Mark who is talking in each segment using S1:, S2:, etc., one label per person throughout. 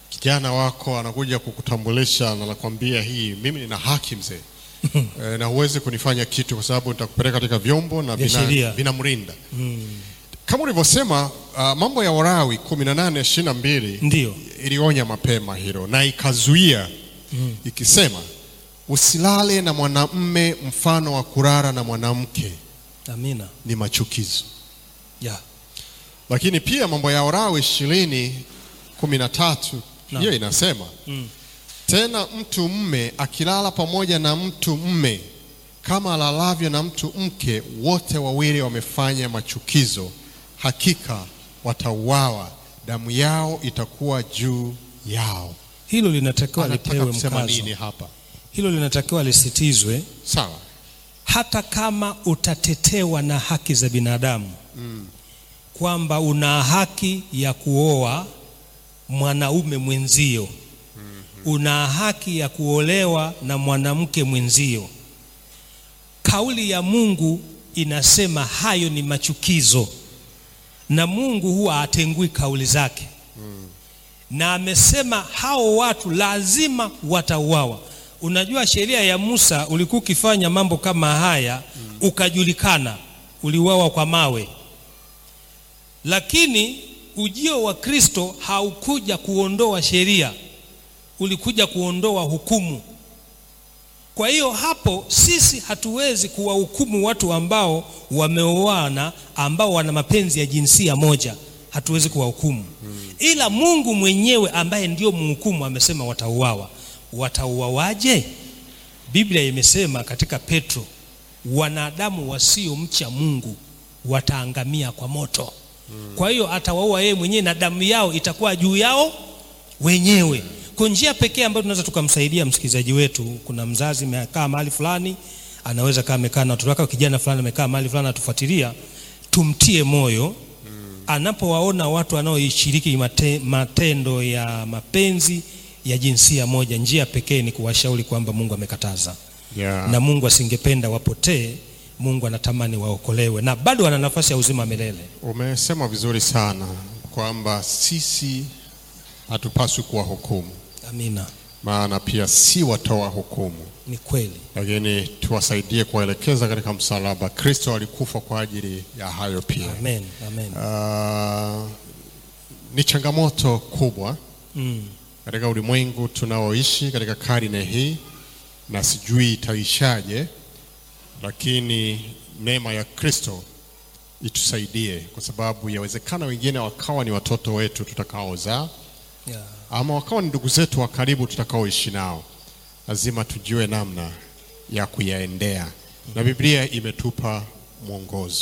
S1: kijana wako anakuja kukutambulisha na anakwambia hii, mimi nina haki mzee e, na huwezi kunifanya kitu kwa sababu nitakupeleka katika vyombo na
S2: Vya
S1: vina-
S2: sheria.
S1: vinamrinda kama ulivyosema. Uh, mambo ya Warawi kumi na nane ishirini na mbili
S2: Ndiyo.
S1: ilionya mapema hilo na ikazuia ikisema, usilale na mwanamme mfano wa kulala na mwanamke,
S2: Amina.
S1: ni machukizo.
S2: Ya.
S1: Lakini pia mambo ya Warawi ishirini kumi na tatu
S2: Naam.
S1: hiyo inasema tena, mtu mme akilala pamoja na mtu mme kama alalavyo na mtu mke, wote wawili wamefanya machukizo, hakika watauawa, damu yao itakuwa juu yao.
S2: Hilo linatakiwa
S1: Anataka
S2: lipewe
S1: kusema
S2: mkazo.
S1: nini hapa?
S2: Hilo linatakiwa lisitizwe
S1: Sawa,
S2: hata kama utatetewa na haki za binadamu kwamba una haki ya kuoa mwanaume mwenzio, una haki ya kuolewa na mwanamke mwenzio. Kauli ya Mungu inasema hayo ni machukizo, na Mungu huwa hatengui kauli zake na amesema hao watu lazima watauawa. Unajua, sheria ya Musa ulikuwa ukifanya mambo kama haya ukajulikana, uliuawa kwa mawe. Lakini ujio wa Kristo haukuja kuondoa sheria, ulikuja kuondoa hukumu. Kwa hiyo hapo sisi hatuwezi kuwahukumu watu ambao wameoana, ambao wana mapenzi ya jinsia moja, hatuwezi kuwahukumu ila Mungu mwenyewe ambaye ndio mhukumu amesema watauawa. Watauawaje? Biblia imesema katika Petro, wanadamu wasiomcha Mungu wataangamia kwa moto. Kwa hiyo atawaua yeye mwenyewe na damu yao itakuwa juu yao wenyewe. Kwa njia pekee ambayo tunaweza tukamsaidia msikilizaji wetu, kuna mzazi amekaa mahali fulani, anaweza kaa amekaa na watoto wake, kijana fulani amekaa mahali fulani atufuatilia, tumtie moyo anapowaona watu wanaoishiriki mate, matendo ya mapenzi ya jinsia moja, njia pekee ni kuwashauri kwamba Mungu amekataza
S1: yeah.
S2: na Mungu asingependa wapotee. Mungu anatamani waokolewe na bado wana nafasi ya uzima milele.
S1: Umesema vizuri sana kwamba sisi hatupaswi kuwahukumu,
S2: Amina,
S1: maana pia si watoa hukumu,
S2: ni kweli.
S1: lakini tuwasaidie kuwaelekeza katika msalaba. Kristo alikufa kwa ajili ya hayo pia.
S2: Amen, amen.
S1: Ah, ni changamoto kubwa
S2: Mm,
S1: katika ulimwengu tunaoishi katika karne hii, na sijui itaishaje, lakini neema ya Kristo itusaidie, kwa sababu yawezekana wengine wakawa ni watoto wetu tutakaozaa,
S2: yeah.
S1: ama wakawa ni ndugu zetu wa karibu tutakaoishi nao. Lazima tujue namna ya kuyaendea, na Biblia imetupa mwongozo,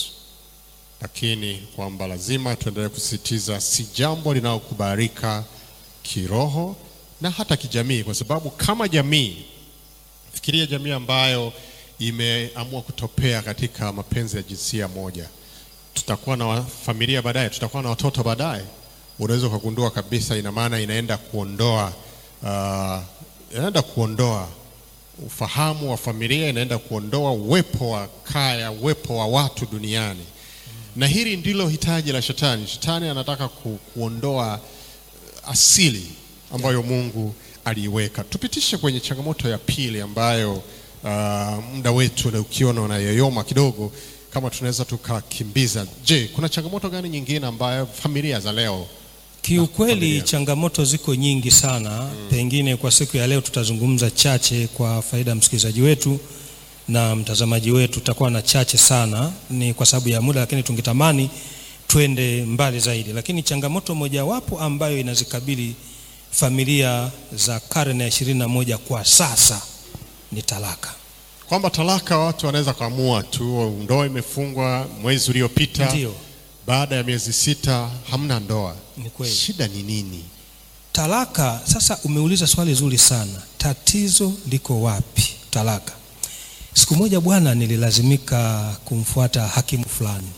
S1: lakini kwamba lazima tuendelee kusisitiza, si jambo linalokubalika kiroho na hata kijamii, kwa sababu kama jamii, fikiria jamii ambayo imeamua kutopea katika mapenzi ya jinsia moja, tutakuwa na wa- familia baadaye, tutakuwa na watoto baadaye. Unaweza ukagundua kabisa, ina maana inaenda kuondoa uh, inaenda kuondoa ufahamu wa familia, inaenda kuondoa uwepo wa kaya, uwepo wa watu duniani, na hili ndilo hitaji la shetani. Shetani anataka ku, kuondoa asili ambayo Mungu aliiweka. Tupitishe kwenye changamoto ya pili ambayo uh, muda wetu na ukiona unayoyoma kidogo, kama tunaweza tukakimbiza. Je, kuna changamoto gani nyingine ambayo familia za leo
S2: Kiukweli
S1: familia.
S2: changamoto ziko nyingi sana. Pengine kwa siku ya leo tutazungumza chache kwa faida ya msikilizaji wetu na mtazamaji wetu, tutakuwa na chache sana, ni kwa sababu ya muda, lakini tungetamani twende mbali zaidi. Lakini changamoto mojawapo ambayo inazikabili familia za karne ya ishirini na moja kwa sasa ni talaka.
S1: kwamba talaka watu wanaweza kuamua tu, ndoa imefungwa mwezi uliopita,
S2: Ndio,
S1: baada ya miezi sita hamna ndoa.
S2: ni kweli.
S1: Shida ni nini?
S2: Talaka. Sasa umeuliza swali zuri sana, tatizo liko wapi? Talaka. Siku moja bwana, nililazimika kumfuata hakimu fulani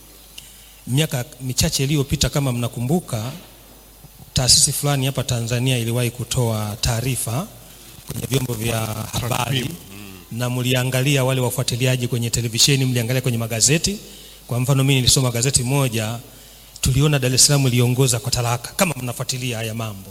S2: miaka michache iliyopita. Kama mnakumbuka, taasisi fulani hapa Tanzania iliwahi kutoa taarifa kwenye vyombo vya habari
S1: Takwimu.
S2: na mliangalia, wale wafuatiliaji kwenye televisheni, mliangalia kwenye magazeti. Kwa mfano, mimi nilisoma gazeti moja, tuliona Dar es Salaam iliongoza kwa talaka, kama mnafuatilia haya mambo